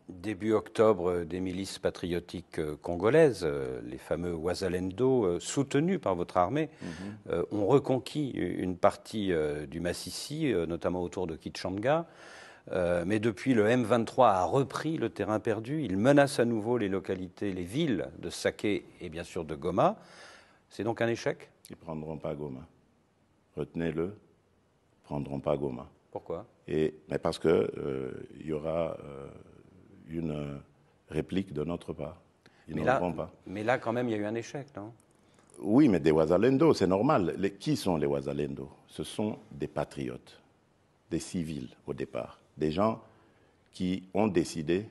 début octobre des milices patriotiques congolaises, les fameux Ouazalendo, soutenus par votre armée, mmh. ont reconquis une partie du Massissi, notamment autour de Kitshanga. mais depuis, le M23 a repris le terrain perdu. Il menace à nouveau les localités, les villes de Saké et bien sûr de Goma. C'est donc un échec Ils ne prendront pas Goma. Retenez-le, ils ne prendront pas Goma. Pourquoi et, mais Parce qu'il euh, y aura... Euh, une réplique de notre part. Ils mais là, pas. Mais là, quand même, il y a eu un échec, non Oui, mais des Ouazalendo, c'est normal. Les, qui sont les Ouazalendo Ce sont des patriotes, des civils au départ, des gens qui ont décidé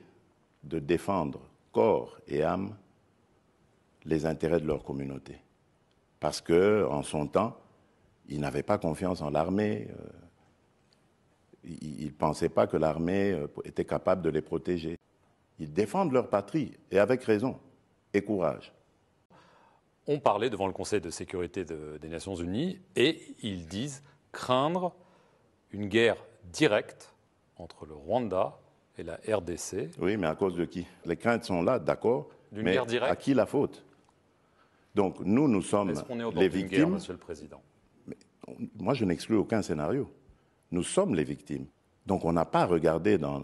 de défendre corps et âme les intérêts de leur communauté. Parce que, en son temps, ils n'avaient pas confiance en l'armée. Euh, ils ne pensaient pas que l'armée était capable de les protéger. Ils défendent leur patrie, et avec raison, et courage. On parlait devant le Conseil de sécurité de, des Nations Unies, et ils disent craindre une guerre directe entre le Rwanda et la RDC. Oui, mais à cause de qui Les craintes sont là, d'accord. D'une guerre directe. À qui la faute Donc nous, nous sommes on est au les victimes. Guerre, Monsieur le Président. Mais, moi, je n'exclus aucun scénario nous sommes les victimes. Donc on n'a pas regardé dans,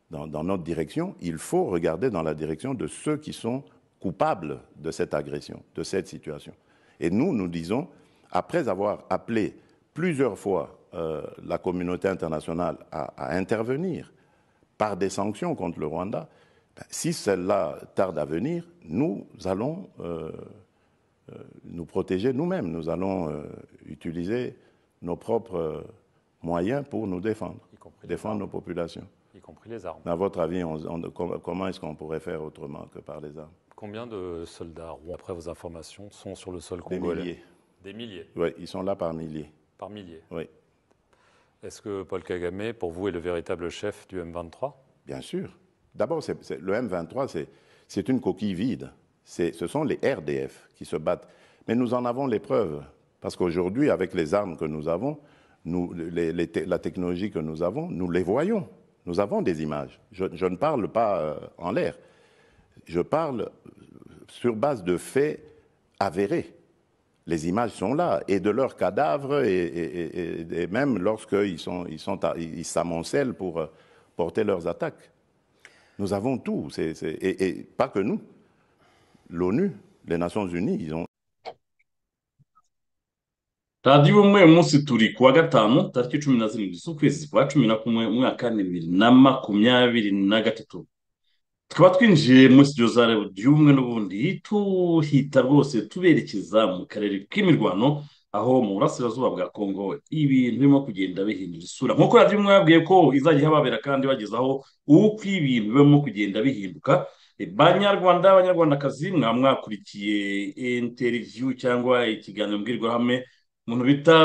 dans, dans, notre direction, il faut regarder dans la direction de ceux qui sont coupables de cette agression, de cette situation. Et nous, nous disons, après avoir appelé plusieurs fois euh, la communauté internationale à, à, intervenir par des sanctions contre le Rwanda, ben, si celles-là tardent à venir, nous allons euh, euh, nous protéger nous-mêmes, nous allons utiliser nos propres moyens pour nous défendre, défendre armes. nos populations. Y compris les armes. À votre avis, on, on, comment est-ce qu'on pourrait faire autrement que par les armes Combien de soldats, après vos informations, sont sur le sol congolais Des milliers. Des milliers Oui, ils sont là par milliers. Par milliers Oui. Est-ce que Paul Kagame, pour vous, est le véritable chef du M23 Bien sûr. D'abord, le M23, c'est une coquille vide. Ce sont les RDF qui se battent. Mais nous en avons les preuves. Parce qu'aujourd'hui, avec les armes que nous avons, nous, les, les, la technologie que nous avons, nous les voyons. Nous avons des images. Je, je ne parle pas euh, en l'air. Je parle sur base de faits avérés. Les images sont là, et de leurs cadavres, et, et, et, et même lorsqu'ils sont, ils sont à, ils s'amoncellent pour euh, porter leurs attaques. Nous avons tout, c est, c est, et pas que nous. L'ONU, les Nations Unies, ils ont, radiyo umwe munsi turi kuwa gatanu tariki cumi na zirindwi z'ukwezi kwa cumi na kumwe umwaka bibiri na makumyabiri na gatatu tukaba twinjiye muri studio za radiyo umwe n'ubundi tuhita rwose tuberekeza mu karere k'imirwano aho mu burasirazuba bwa kongo ibintu birimo kugenda bihindura isura nk'uko radiyo umwe yabwiye ko izajya ihababera kandi bagezaho uko ibintu birimo kugenda bihinduka banyarwanda abanyarwandakazi mwaba mwakurikiye interiviyu cyangwa ikiganiro mbwirwaruhame umuntu bita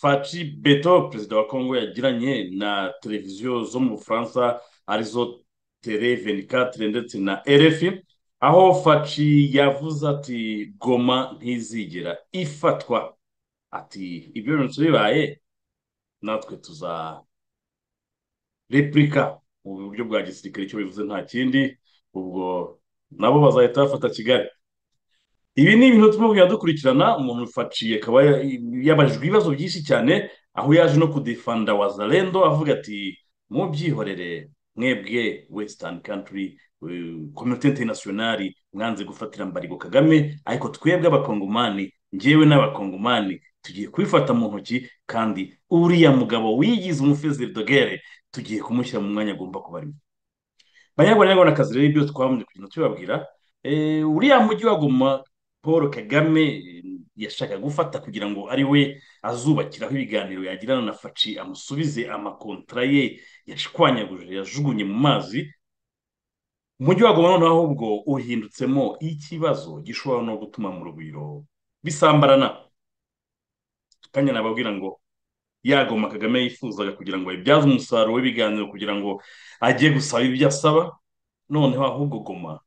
faci beto perezida wa kongo yagiranye na televiziyo zo mu bufaransa arizo tere venikatire ndetse na rfi aho faci yavuze ati goma ntizigera ifatwa ati ibyo bintu bibaye natwe tuza repurika mu buryo bwa gisirikare icyo bivuze nta kindi ubwo nabo bazahita bafata kigali ibi ni ibintu turimo kugenda dukurikirana umuntu faciye akaba yabajijwe ibibazo byinshi cyane aho yaje no kudefanda wazalendo avuga ati mubyihorere mwebwe western country kominote interinasiyonari mwanze gufatira mbarigo kagame ariko twebwe abakongomani ngewe n'abakongomani tugiye kubifata mu ntoki kandi uriya mugabo wigize umufezeri dogere tugiye kumushyira mu mwanya agomba kubarimo banyagonyagonakazi rero ibyo twabumbye kugenda tubabwira eh, uriya mujyi wa goma paul kagame eh, yashaka gufata kugira ngo ari we azubakiraho ibiganiro yagirana na faci amusubize amakontara ye yashwanyaguje yajugunye mu mazi umujyi wa goma noneho ahubwo uhindutsemo ikibazo gishobora no gutuma mu rugwiro bisambarana kanya nababwira ngo yagoma kagame yifuzaga kugira ngo ibyaze umusaruro w'ibiganiro kugira ngo ajye gusaba ibyo asaba noneho ahubwo goma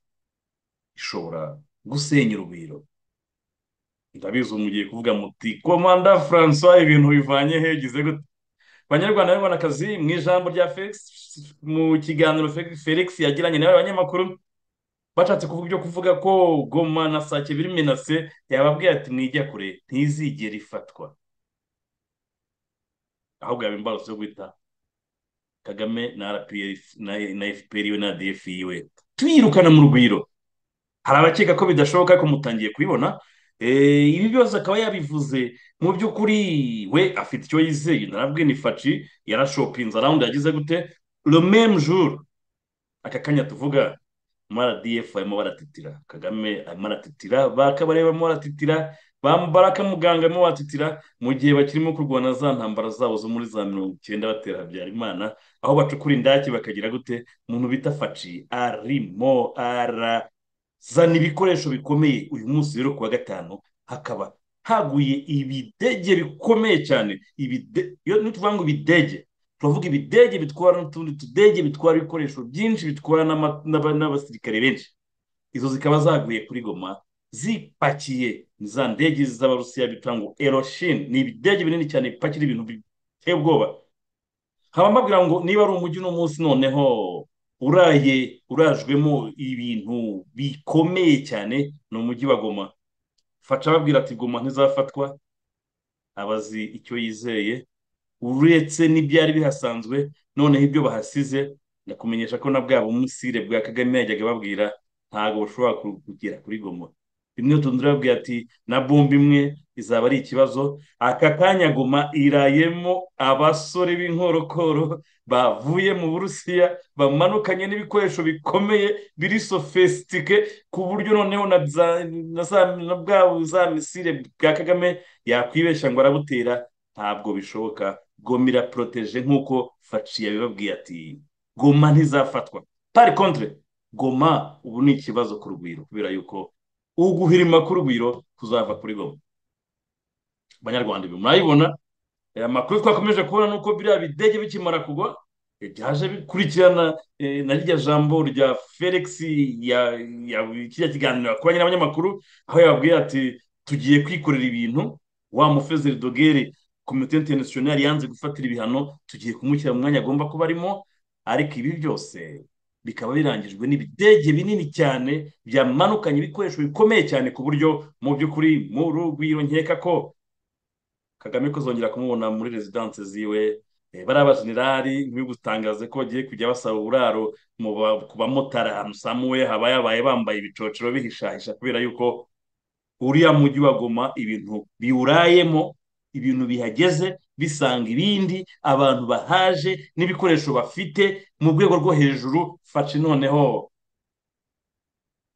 ishobora gusenya urugwiro ndabizi mugiye kuvuga muti komanda francois ibintu bivanye hegize gute banyarwanda n'abanyarwandakazi mu ijambo rya felix mu kiganiro Fe- felix yagiranye nawe abanyamakuru bashatse kuvuga ibyo kuvuga ko goma na sake biri menase yababwiye ati mwijya kure ntizigera ifatwa ahubwo yaba imbarutso yo guhita kagame na rpf na na fpr we na df we tuyirukana mu rugwiro hari abakeka ko bidashoboka ariko mutangiye kubibona Eh, ibi byose akaba yabivuze mu by'ukuri we afite icyo yizeye narabwe ni faci yarashopinze arawundi yagize gute le même jour aka kanya tuvuga mu rdf barimo baratitira kagame arimo aratitira bakabareba barimo baratitira bambara akamuganga barimo baratitira mu gihe bakirimo kurwana za ntambara zabo zo muri za mirongo icyenda batera habyarimana aho bacukura indake bakagira gute umuntu bita faci arimo arazana ibikoresho bikomeye uyu munsi rero ku wa gatanu hakaba haguye ibidege bikomeye cyane ibide iyo tuvuga ngo ibidege turavuga ibidege bitwara n'utundi tudege bitwara ibikoresho byinshi bitwara n'ama- n'aba- n'abasirikare benshi izo zikaba zaguye kuri goma zipakiye ni za ndege z'abarusiya bita ngo eroshin ni ibidege binini cyane bipakira ibintu biteye ubwoba haba mbabwira ngo niba ari umujyi uno munsi noneho uraye urajwemo ibintu bikomeye cyane ni umujyi wa goma faca ababwira ati goma ntizafatwa abazi icyo yizeye uretse n'ibyari bihasanzwe noneho ibyo bahasize ndakumenyesha ko na bwa bumusire bwa kagame yajyaga babwira ntabwo bushobora ku- kugera kuri goma bimwe tundi urabwira ati na bombe imwe izaba ari ikibazo aka kanya goma irayemo abasore b'inkorokoro bavuye mu burusiya bamanukanye n'ibikoresho bikomeye biri sofisitike ku buryo noneho na za- na za- na bwa za misire bwa kagame yakwibeshya ngo arabutera ntabwo bishoboka goma iraporoteje nk'uko faci yabibabwiye ati goma ntizafatwa pari kontre goma ubu ni ikibazo ku rugwiro kubera yuko uguhirima k'urugwiro kuzava kuri goma banyarwanda ibi murayibona aya makuru twakomeje kubona nuko biriya bidege bikimara kugwa eh, byaje bikurikirana eh, na rya jambo rya felix ya ya- kiriya kiganiro yakoranye n'abanyamakuru aho yababwiye ati tugiye kwikorera ibintu wa mufezeri dogere komite interinasiyonari yanze gufatira ibihano tugiye kumushyira mu mwanya agomba kuba arimo ariko ibi byose bikaba birangijwe n'ibidege binini cyane byamanukanye ibikoresho bikomeye cyane ku buryo mu by'ukuri mu rugwiro nkeka ko kagame kuzongera kumubona muri rezidanse ziwe eh, bariya bajenerali ntibibutangaze ko bagiye kujya basaba uburaro mu ba- ku bamotari ahantu samuwe habayabaye bambaye ibicocero bihishahisha kubera yuko uriya mujyi wa goma ibintu biwurayemo ibintu bihageze bisanga ibindi abantu bahaje n'ibikoresho bafite mu rwego rwo hejuru faci noneho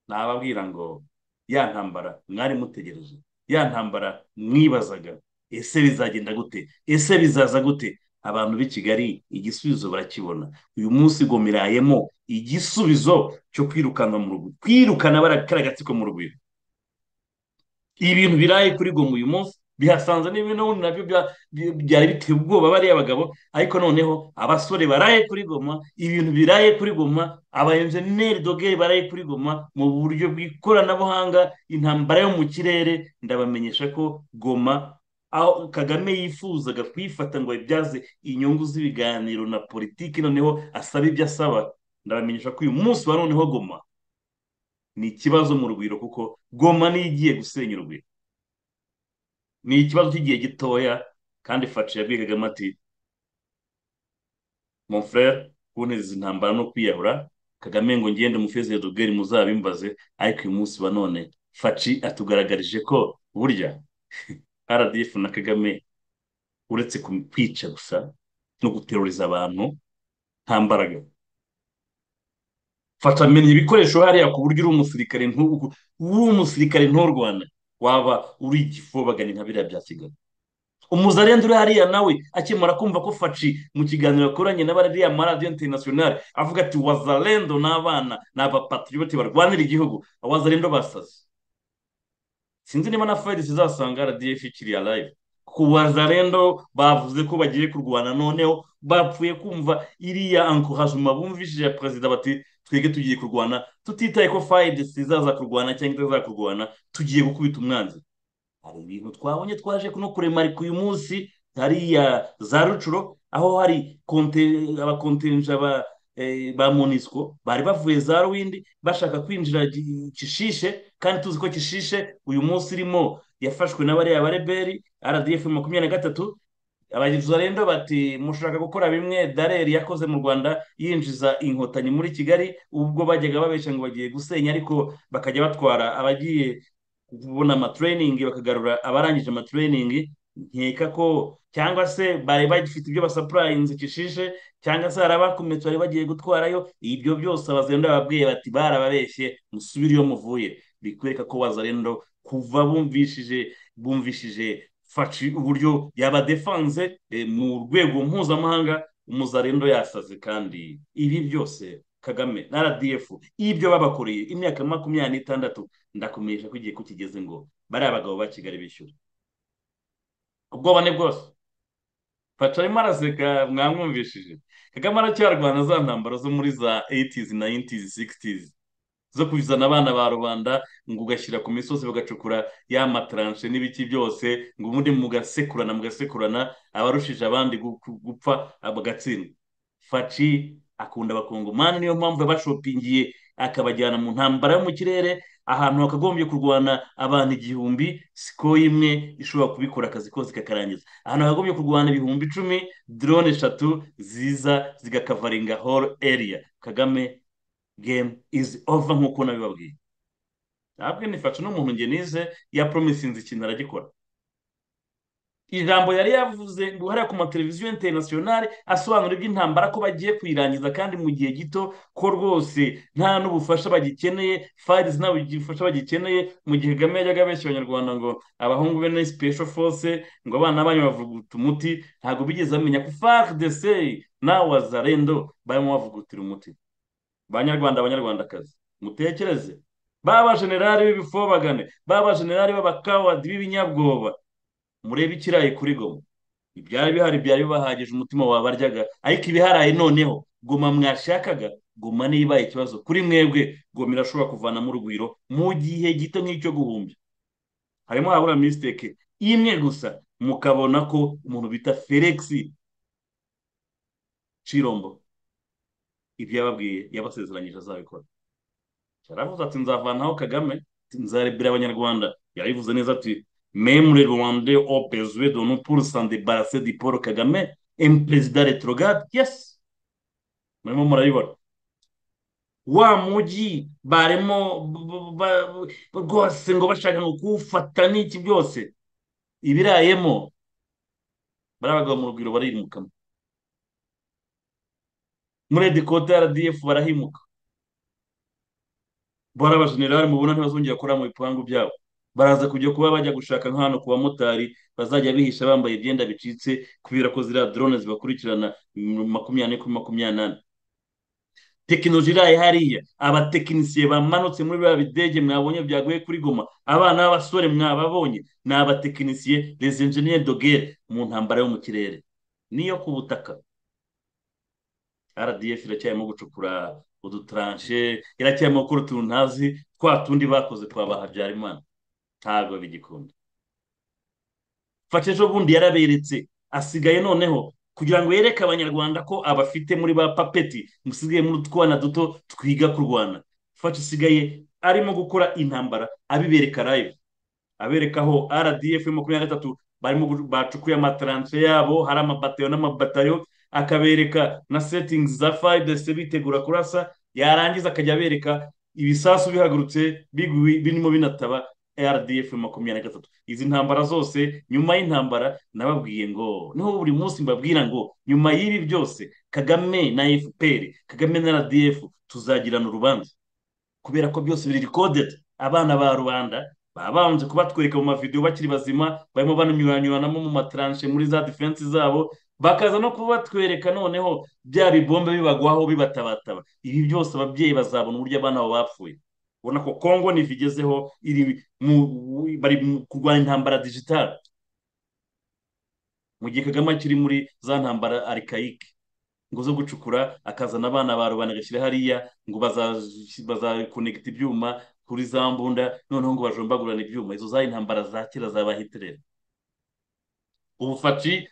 nababwira ngo ya ntambara mwari mutegereje ya ntambara mwibazaga ese bizagenda gute ese bizaza gute abantu b'i kigali igisubizo barakibona uyu munsi gomirayemo igisubizo cyo kwirukana mu rugo kwirukana barakara agatsiko mu rugwiro ibintu biraye kuri goma uyu munsi bihasanze n'ibintu ubundi nabyo bya- bya- byari biteye ubwoba bariya bagabo ariko noneho abasore baraye kuri goma ibintu biraye kuri goma abayenjeniyeri dogere baraye kuri goma mu buryo bw'ikoranabuhanga intambara yo mu kirere ndabamenyesha ko goma aho kagame yifuzaga kuyifata ngo ayibyaze inyungu z'ibiganiro na politiki noneho asaba ibyo asaba ndabamenyesha ko uyu munsi wa noneho goma ni ikibazo mu rugwiro kuko goma niyo igiye gusenya urugwiro ni ikibazo cy'igihe gitoya kandi faci yabwiye kagame ati mon frere kuntiza intambara no kwiyahura kagame ngo ngende mufeze dogeri muzabimbaze ariko uyu munsi wa none faci atugaragarije ko burya rdf na kagame uretse kum- kwica gusa no guteruriza abantu nta mbaraga fasha menya ibikoresho hariya ku buryo uri umusirikare ntugu uri umusirikare nturwane waba uri igifu bagana nka biriya bya kigali umuzarenzi uri hariya nawe akimara kumva ko faci mu kiganiro yakoranye na bariya maradiyo interinasiyonari avuga ati wazarendo n'abana ni abapatriyote barwanira igihugu abazarendo basaze sinzi niba na fayiri zizasanga radiyefu ikiriya live ku wazarendo bavuze ko bagiye kurwana noneho bapfuye kumva iriya anko hajuma bumvishije ya perezida bati twebwe tugiye kurwana tutitaye ko fayiri zizaza kurwana cyangwa itazaza kurwana tugiye gukubita umwanzi hari ibintu twabonye twaje kuno kuremarika uyu munsi hariya za rucuro aho hari abakontenja ba monisco bari bavuye za ruwindi bashaka kwinjira kishishe kandi tuzi ko kishishe uyu munsi irimo yafashwe na bariya bareberi rdf makumyabiri na gatatu abazarendo bati mushaka gukora bimwe dareri yakoze mu rwanda yinjiza inkotanyi muri kigali ubwo bajyaga babeshya ngo bagiye gusenya ariko bakajya batwara abagiye kubona amatereyiningi bakagarura abarangije amatereyiningi nkeka ko cyangwa se bari bagifite ibyo basapurayinze kishishe cyangwa se hari abakomeretse bari bagiye gutwarayo ibyo byose abazarendo bababwiye bati barababeshye musubire iyo muvuye bikwereka ko wazarendo kuva bumvishije bumvishije faci uburyo yabadefanze mu rwego mpuzamahanga umuzarendo yasaze kandi ibi byose kagame na rdf ibyo babakoreye imyaka makumyabiri n'itandatu ndakumenyesha ko igihe kukigeze ngo bariya bagabo ba kigali bishyura ubwoba ni bwose faca arimo araseka mwamwumvishije kagame aracyarwana za ntambaro zo muri za 80s 90s 60s zo kuzana abana ba rubanda ngo ugashyira ku misozi bagacukura ya mataranshe n'ibiki byose ngo ubundi mugasekurana mugasekurana abarushije abandi gupfa bagatsindwa faci akunda abakongomani niyo mpamvu yabashopingiye akabajyana mu ntambara yo mu kirere ahantu hakagombye kurwana abantu igihumbi siko imwe ishobora kubikora akazi kose kakarangiza ahantu hakagombye kurwana ibihumbi icumi drone eshatu ziza zigakavaringa hall area kagame game is over nk'uko nabibabwiye ntabwo nifasha n'umuntu nge nize ya promisinze ikintu aragikora ijambo yari yavuze ngo hariya ku mateleviziyo interinasiyonari asobanura iby'intambara ko bagiye kuyirangiza kandi mu gihe gito ko rwose nta n'ubufasha bagikeneye fayirizi nta bufasha bagikeneye mu gihe kagame yajyaga abeshya abanyarwanda ngo abahungu be ni sipesho fose ngo abana banyu bavuguta umuti ntabwo bigeze bamenya ko fari de seyi nawe wazarendo barimo bavugutira umuti banyarwanda abanyarwandakazi mutekereze baba generali b'ibifobagane baba generali b'abakawadi b'ibinyabwoba murebe ikirayi kuri goma ibyari bihari byari bibahagije umutima wabaryaga ariko ibiharaye noneho goma mwashakaga goma niba ikibazo kuri mwebwe goma irashobora kuvanamo urugwiro mu gihe gito nk'icyo guhumbya harimo habura misiteke imwe gusa mukabona ko umuntu bita felix cirombo ibyo yababwiye yabasezeranyije azabikora yaravuze ati nzavanaho kagame nzarebera abanyarwanda yabivuze neza ati même les Rwandais ont besoin de nous pour s'en débarrasser du Paul Kagame, un président rétrograde, yes. Murimo murabibona wa mujyi barimo rwose ngo bashaka ngo kuwufata n'iki byose ibirayemo bariya bagabo mu rugwiro barimukamo muri dekote ya rdf barahimuka bari abajenerali mubona ntibazongera gukora mu bipangu byabo baraza kujya kuba bajya gushaka nk'ahantu ku bamotari bazajya bihisha bambaye ibyenda bicitse kubera ko ziriya drone zibakurikirana makumyabiri kuri makumyabiri nane tekinoloji iraye hariya abatekinisiye bamanutse muri biriya bidege mwabonye byaguye kuri goma abana b'abasore mwababonye ni abatekinisiye les ingenieurs dogere mu ntambara yo mu kirere niyo ku butaka rdf iracyarimo gucukura udutaranshe iracyarimo gukora utuntu ntazi twa tundi bakoze twabaha habyarimana ntabwo bigikunda fasha ejo bundi yaraberetse asigaye noneho kugira ngo yereke abanyarwanda ko abafite muri ba papeti musigaye muri utwana duto twiga kurwana fasha isigaye arimo gukora intambara abibereka live abereka aho rdf makumyabiri na gatatu barimo bacukuye amataranse yabo hari amabatayo n'amabatariyo akabereka na setingi za fayidesi bitegura kurasa yarangiza akajya abereka ibisasu bihagurutse birimo binataba rdf makumyabiri na gatatu izi ntambara zose nyuma y'intambara nababwiye ngo niho buri munsi mbabwira ngo nyuma y'ibi byose kagame na fpr kagame na rdf tuzagirana urubanza kubera ko byose biri rikodedi abana ba rubanda babanje kubatwereka mu mavidewo bakiri bazima barimo banyuranyuranamo mu mataranshe muri za defense zabo bakaza no kubatwereka noneho bya bibombe bibagwaho bibatabataba ibi byose ababyeyi bazabona uburyo abana babo bapfuye ubona ko kongo ntibigezeho iri bari kurwanya intambara digitale mu gihe kagame akiri muri za ntambara arikayike ngo zo gucukura akazana abana ba rubanda agashyira hariya ngo bazakonegita ibyuma kuri za mbunda noneho ngo bajombagurane ibyuma izo za intambara za kera za bahitirere ubufaci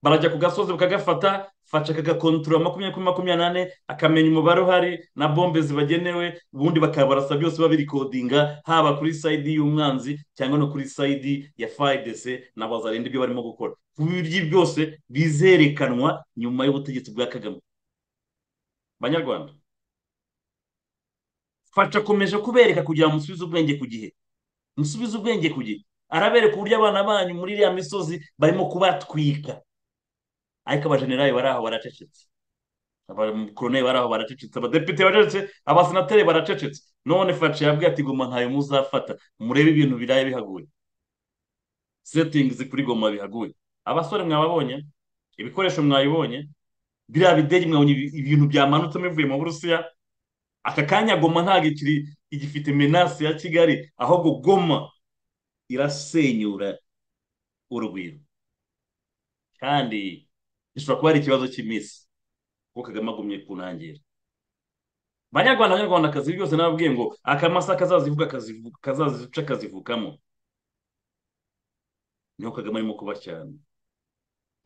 barajya ku gasozi bakagafata faca akagakontorora makumyabiri kuri makumyabiri nane akamenya umubare uhari na bombe zibagenewe ubundi bakabarasa byose babirikodinga haba kuri sayidi y'umwanzi cyangwa no kuri sayidi ya fayidese na bazarinde ibyo barimo gukora ku buryo byose bizerekanwa nyuma y'ubutegetsi bwa kagame banyarwanda faca akomeje kubereka kugira ngo musubize ubwenge ku gihe musubize ubwenge ku gihe arabereka uburyo abana banyu muri iriya misozi barimo kubatwika ariko abajenerali bari aho baracecetse abakoroneri bari aho baracecetse abadepite baracecetse abasenateri baracecetse none faci yabwiye ati goma ntayo muzafata murebe ibintu biraye bihaguye setingi zikuri goma bihaguye abasore mwababonye ibikoresho mwabibonye biriya bidege mwabonye ibintu byamanutsemo bivuye mu burusiya aka kanya goma ntabwo ikiri igifite menasi ya kigali ahubwo goma irasenyura urugwiro kandi gishobora kuba ari ikibazo cy'iminsi kuko kagame agumye ku ntangiriro banyarwanda abanyarwandakazi byose nababwiye ngo akamasa kazazivuga kazazica kazivukamo niho kagame arimo kuba cyane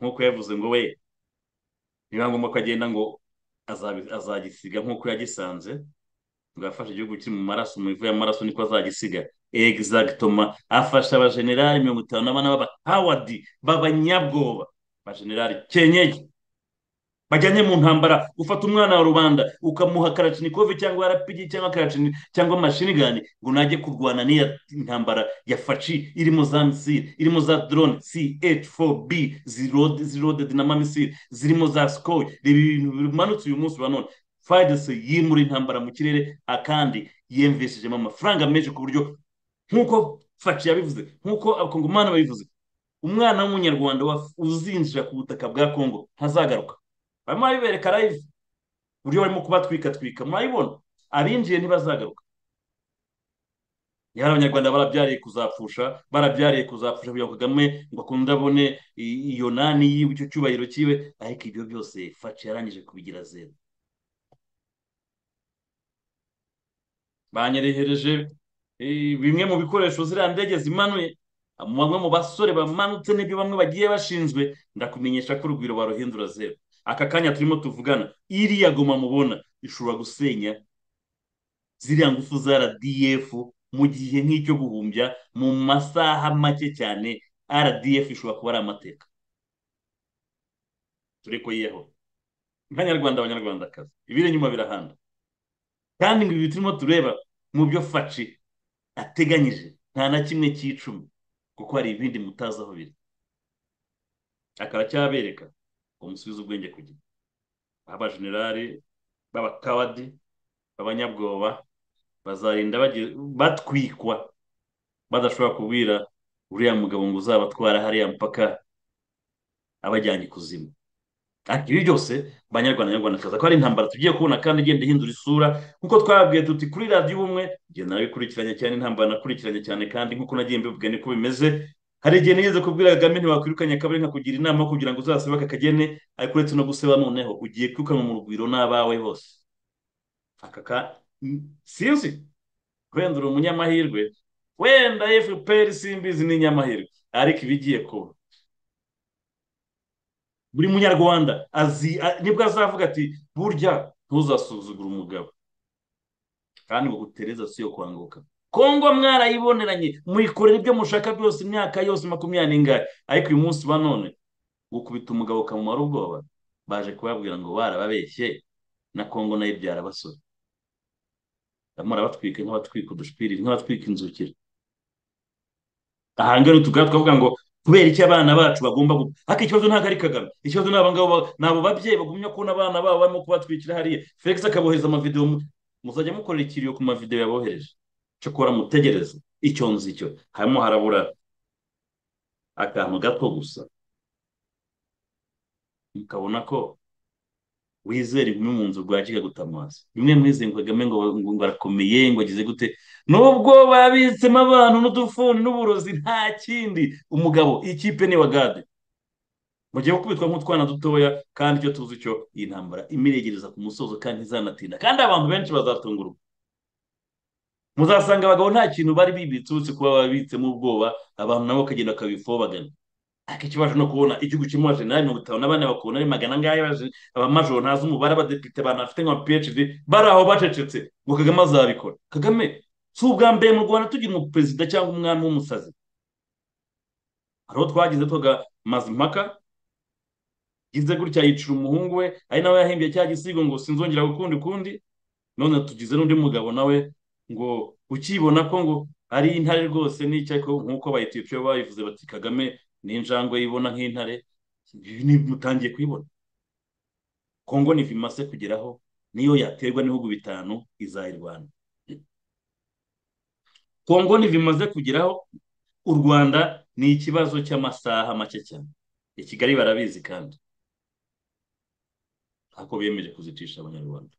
nk'uko yavuze ngo we niba ngombwa ko agenda ngo azagisiga nk'uko yagisanze ngo yafashe igihugu kiri mu maraso mu ivu y'amaraso niko azagisiga egizagitoma afasha abajenerali mirongo itanu na bane b'abahawadi b'abanyabwoba abajenerali kenyeye bajyanye mu ntambara ufata umwana wa rubanda ukamuha karacinikovi cyangwa arapigi cyangwa karacini cyangwa mashinigani ngo najye kurwana n'iya ntambara ya faci irimo za misiri irimo za drone ch4b zirodedi na mamisiri zirimo za skoy reba ibintu bimanutse uyu munsi wa none fayidese yimura intambara mu kirere akandi yemveshejemo amafaranga menshi ku buryo nk'uko faci yabivuze nk'uko abakongomani babivuze umwana w'umunyarwanda uzinjira ku butaka bwa kongo ntazagaruka barimo babibereka live uburyo barimo kubatwikatwika murabibona abinjiye ntibazagaruka yari abanyarwanda barabyariye kuzapfusha barabyariye kuzapfusha kugira ngo kagame ngo akunde abone iyo nani yiwe icyo cyubahiro cyiwe ariko ibyo byose faci yarangije kubigira zeru banyerehereje bimwe mu bikoresho ziriya ndege zimanuye bamwe mu basore bamanutse n'ibyo bamwe bagiye bashinzwe ndakumenyesha ko urugwiro baruhindura zeru aka kanya turimo tuvugana iriya goma mubona ishobora gusenya ziriya ngufu za rdf mu gihe nk'icyo guhumbya mu masaha make cyane rdf ishobora kuba ari amateka turi kuyiyeho nk'abanyarwanda abanyarwandakazi ibiri inyuma birahanda kandi ngo ibi turimo tureba mu byo faci ateganyije nta na kimwe cy'icumi kuko hari ibindi mutazi aho biri akaba cyabereka ngo musubize ubwenge ku gihe abajenerali b'abakawadi b'abanyabwoba bazarinda batwikwa badashobora kubwira uriya mugabo ngo uzabatwara hariya mpaka abajyanye ikuzimu ibi byose banyarwanda nyarwandakazi ko ari intambara tugiye kubona kandi igenda ihindura isura nk'uko twababwiye tuti kuri radiyo ubumwe ngenda nabikurikiranye cyane intambara nakurikiranye cyane kandi nk'uko nagiye mbivuga niko bimeze hari igihe nigeze kubwira kagame ntiwakwirukanye akaba ari kugira inama kugira ngo uzasebe aka kagene ariko uretse no guseba noneho ugiye kwirukanwa mu rugwiro n'abawe bose aka ka sinzi wenda uri umunyamahirwe wenda fpr simbizi ni inyamahirwe ariko ibigiye kuba buri munyarwanda nibwo azavuga ati burya ntuzasuzugure umugabo kandi ngo utereza si yo kwanguka kongo mwarayiboneranye muyikorera ibyo mushaka byose imyaka yose makumyabiri n'ingari ariko uyu munsi wa none gukubita umugabo ukamumara ubwoba baje kubabwira ngo barababeshye na kongo nayo ibyara abasore barimo barabatwika nk'abatwika udushwiri nk'abatwika inzukira aha ngaha tugara twavuga ngo kubera icyo abana bacu bagomba gupfa ariko ikibazo ntabwo ari kagame ikibazo ni aba ngabo ni abo babyeyi bagumya kubona abana babo barimo kubatwikira hariya felix akabohereza amavidewo muzajya mukorera ikiriyo ku mavidewo yabohereje cyakora mutegereze icyo nzi icyo harimo harabura akantu gato gusa mukabona ko wizera imwe mu nzu bwa gutamaza bimwe muri izi kagame ngo barakomeye ngo agize gute nubwo babitsemo abantu n'udufuni n'uburozi nta kindi umugabo ikipe ni wagade mugiye gukubitwa nk'utwana dutoya kandi icyo tuzi cyo iyi ntambara imiregereza ku musozo kandi ntizanatinda kandi abantu benshi bazatungurwa muzasanga abagabo nta kintu bari bibitse uretse kuba babitsemo ubwoba abantu nabo bakagenda bakabifobagana ariko ikibazo no kubona igihugu kirimo abajenerali mirongo itanu n'abane bakabona ari magana angahe abamajoro ntazi umubare abadepite abantu bafite nka phd bari aho bacecetse ngo kagame azabikora kagame si ubwa mbere mu rwanda tugira umuperezida cyangwa umwami w'umusazi hariho twagize twaga mazimpaka yize gutya yicira umuhungu we ari nawe yahimbye cya gisigo ngo sinzongera gukundi ukundi none tugize n'undi mugabo nawe ngo ukibona ko ngo ari intare rwose n'icyo nk'uko abayetiyopiya babivuze bati kagame n'injangwe yibona nk'intare mutangiye kuyibona kongo ni vimase kugeraho niyo yaterwa n'ibihugu bitanu izayirwana kongo ni vimaze kugeraho u rwanda ni ikibazo cy'amasaha make cyane i kigali barabizi kandi ako bemeje kuzicisha abanyarwanda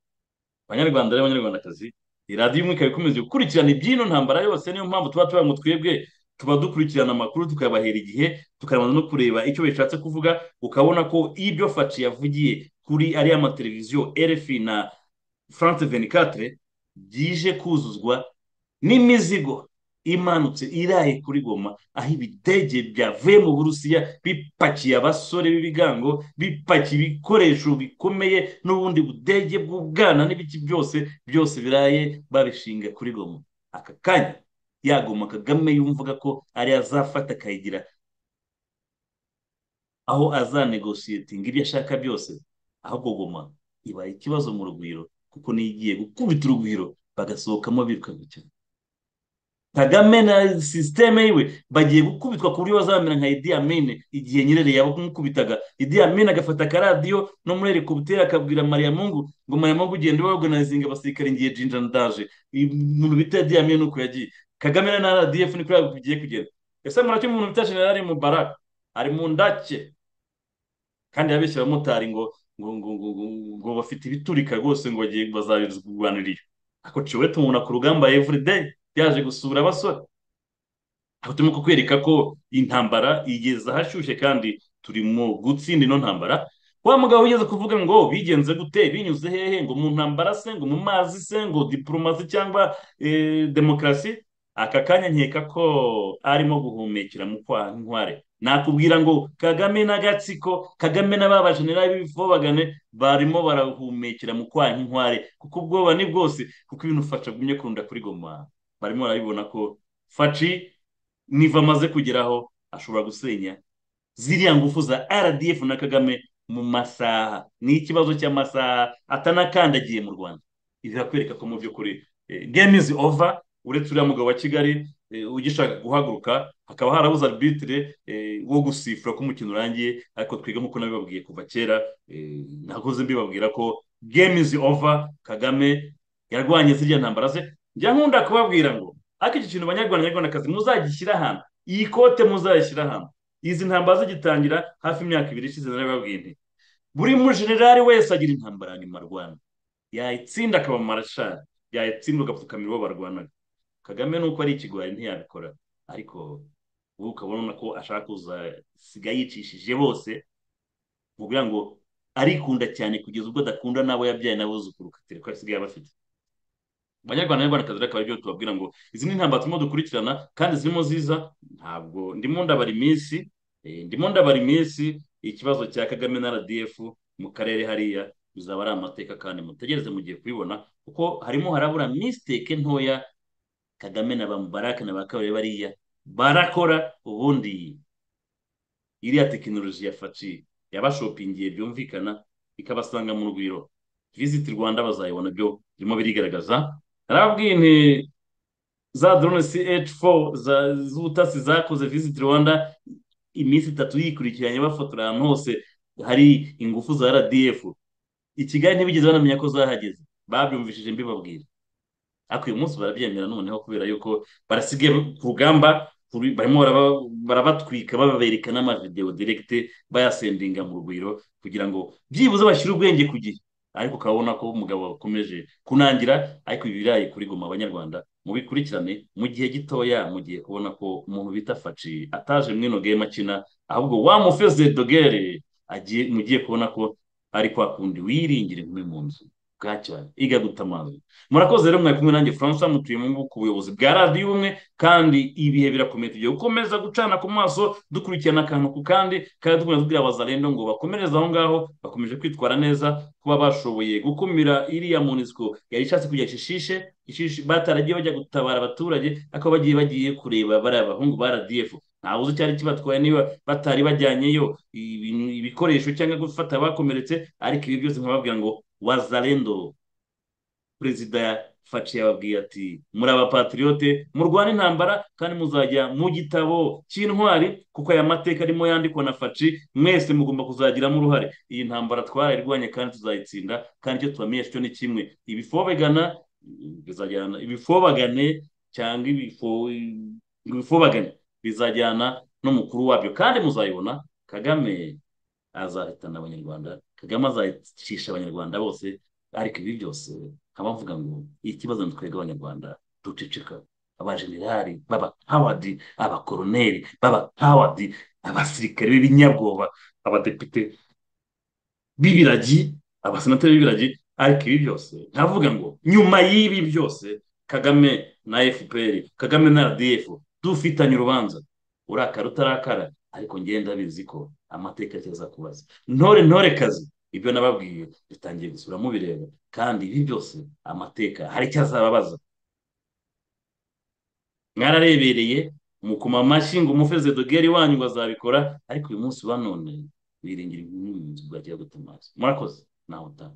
abanyarwanda n'abanyarwandakazi iradiyo imwe ikaba ikomeza gukurikirana iby'ino ntambara yose niyo mpamvu tuba tuba ngo twebwe tuba dukurikirana amakuru tukayabahera igihe tukarabanza no kureba icyo bishatse kuvuga ukabona ko ibyo faci yavugiye kuri ariya mateleviziyo rfi na france venikatire byije kuzuzwa n'imizigo imanutse iraye kuri goma aho ibidege byavuye mu burusiya bipakiye abasore b'ibigango bipakiye ibikoresho bikomeye n'ubundi budege bw'ubwana n'ibiki byose byose biraye babishinga kuri goma aka kanya yagoma kagame yumvaga ko ariyo azafata akayigira aho azanegosiyetinga ibyo ashaka byose ahubwo goma ibaye ikibazo mu rugwiro kuko niyo igiye gukubita urugwiro bagasohokamo birukanka cyane kagame na sisiteme yiwe bagiye gukubitwa ku buryo bazamera nka idi amine igihe nyirere yamukubitaga idi amine agafata akaradiyo no muri helikopiteri akabwira mariya mungu ngo mariya mungu ugenda organizinga abasirikare ngiye jinja ndaje umuntu bita idi amine nuko yagiye kagame na rdf niko bigiye kugera ese muracyo umuntu bita generali mubaraka ari mu ndake kandi yabeshya abamotari ngo ngo ngo ngo bafite ibiturika rwose ngo bagiye bazabirwanira iyo ako ciwe tumubona ku rugamba everyday yaje gusura abasore aho turimo kukwereka ko intambara igeze ahashyushye kandi turimo gutsinda ino ntambara wa mugabo ugeze kuvuga ngo bigenze gute binyuze hehe ngo mu ntambara se ngo mu mazi se ngo diporomasi cyangwa demokarasi aka kanya nkeka ko arimo guhumekera mu nkware nakubwira ngo kagame n'agatsiko kagame na ba bajenerali b'ibifobagane barimo barahumekera mu kwa nkware kuko ubwoba ni bwose kuko ibintu ufasha gumye kurunda kuri goma barimo barabibona ko faci niva amaze kugeraho ashobora gusenya ziriya ngufu za rdf na kagame mu masaha ni ikibazo cy'amasaha atanakandagiye mu rwanda birakwereka ko mu by'ukuri game is over uretse uriya mugabo wa kigali ugishaka guhaguruka hakaba harabuze arbitire wo gusifura ko umukino urangiye ariko twiga nk'uko nabibabwiye kuva kera nakoze mbibabwira ko game is over kagame yarwanye ziriya ntambara ze njya nkunda kubabwira ngo ariko iki kintu banyarwanda nyarwandakazi muzagishyira ahantu iyi kote muzayishyira ahantu izi ntambara zigitangira hafi imyaka ibiri ishize narababwiye nti buri mujenerali wese agira intambara nyuma rwanda yayitsinda akaba marashari yayitsinda ugapfukamira uwo barwanaga kagame nuko ari ikigwari ntiyabikora ariko ubu ukabona ko ashaka kuzasiga yicishije bose mubwira ngo arikunda cyane kugeza ubwo adakunda n'abo yabyaye n'abuzukuru katereko asigaye abafite abanyarwanda n'abanyarwandakazi rero akaba aribyo tubabwira ngo izi ni intambara turimo dukurikirana kandi zirimo ziza ntabwo ndimo ndabara iminsi ndimo ndabara iminsi ikibazo cya kagame na rdf mu karere hariya bizaba ari amateka kandi mutegereze mugiye kubibona kuko harimo harabura misiteke ntoya kagame na ba mubarake na ba kabiri bariya barakora ubundi iriya tekinoloji ya faci yabashopingiye byumvikana ikabasanga mu rugwiro visiti rwanda bazayibona byo birimo birigaragaza narababwiye nti za drone CH4 za- z'ubutasi zakoze Visit Rwanda iminsi itatu yikurikiranye bafotora ahantu hose hari ingufu za RDF i Kigali ntibigeze banamenya ko zahageze babyumvishije mbibabwira ariko uyu munsi barabyemera noneho kubera yuko barasigaye ku rugamba kuri- barimo baraba- barabatwika babereka n'amavidewo direkite bayasendinga mu rugwiro kugira ngo byibuze bashyire ubwenge ku gihe ariko ukabona ko umugabo wakomeje kunangira ariko ibi birayi kuri goma abanyarwanda mubikurikirane mu gihe gitoya mugiye kubona ko umuntu bita faci ataje mwino game akina ahubwo wamufeze dogere agiye mugiye kubona ko ari kwa kundi wiringira inkumi mu nzu bwacya iga gutamaza murakoze rero mwari kumwe nanjye francois mutuye mu ngubu ku buyobozi bwa radiyo ubumwe kandi ibihe birakomeye tugiye gukomeza gucana ku maso dukurikirana akantu ku kandi kandi dukomeza tubwira abazarendo ngo bakomereze aho ngaho bakomeje kwitwara neza kuba bashoboye gukumira iriya munisiko yari ishatse kujya shishishe ishishe bataragiye bajya gutabara abaturage ariko bagiye bagiye kureba bariya bahungu ba radiyefu ntawe uzi icyari kibatwaye niba batari bajyanyeyo ibintu- ibikoresho cyangwa gufata abakomeretse ariko ibi byose nkababwira ngo wazarendo perezida Faci yababwiye ati muri abapatriyote murwana intambara kandi muzajya mu gitabo cy'intwari kuko aya mateka arimo yandikwa na Faci mwese mugomba kuzagiramo uruhare iyi ntambara twarayirwanye kandi tuzayitsinda kandi icyo tubamenyesha cyo ni kimwe ibifobegana bizajyana ibifobagane cyangwa ibifo- ibifobagane bizajyana n'umukuru wabyo kandi muzayibona Kagame azahitana abanyarwanda Kagame azacisha abanyarwanda bose ariko ibi byose nkaba mvuga ngo ikibazo ni twebwe abanyarwanda duceceka abajenerali b'abahawadi abakoroneri b'abahawadi abasirikare b'ibinyabwoba abadepite b'ibiragi abasenateri b'ibiragi ariko ibi byose nkavuga ngo nyuma y'ibi byose kagame na fpr kagame na rdf dufitanye urubanza urakara utarakara ariko ngenda ndabizi ko amateka azakubaza kubaza ntore ntore kazi ibyo nababwiye bitangiye gusubira mubireba kandi ibi byose amateka hari icyo azababaza mwararebereye mukoma amashyi ngo umufeze dogeri wanyu bazabikora ariko uyu munsi wa none biringira ibimenyetso bwagiye gutuma murakoze nawe utaha